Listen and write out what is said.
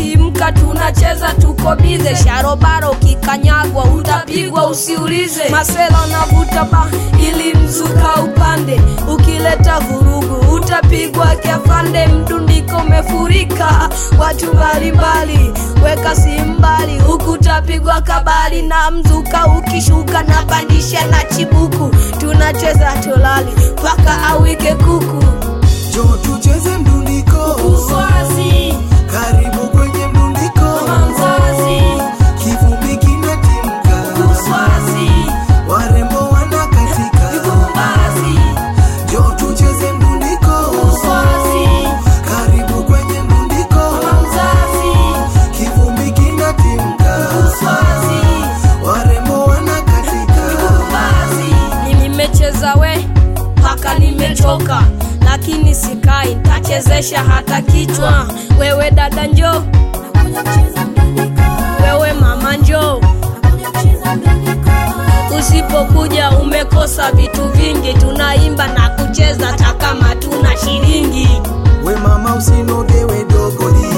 timka tunacheza tuko bize sharobaro kikanyagwa utapigwa usiulize masela navuta ba ili mzuka upande ukileta vurugu utapigwa kiafande mdundiko umefurika watu mbalimbali weka simbali huku utapigwa kabali na mzuka ukishuka na pandisha na chibuku tunacheza tolali mpaka awike kuku Jo tucheze mdundiko uswazi Karibu kwenye mdundiko Mama mzazi. Kivumbi kinatimka uswazi Warembo wanakatika vibumbazi Jo tucheze mdundiko uswazi Karibu kwenye mdundiko Mama mzazi Kivumbi kinatimka uswazi Warembo wanakatika basi nimecheza we mpaka nimechoka lakini sikai ntachezesha hata kichwa wewe dada njo wewe mama njo usipokuja umekosa vitu vingi tunaimba na kucheza hata kama tuna shilingi We mama usinogewe dogo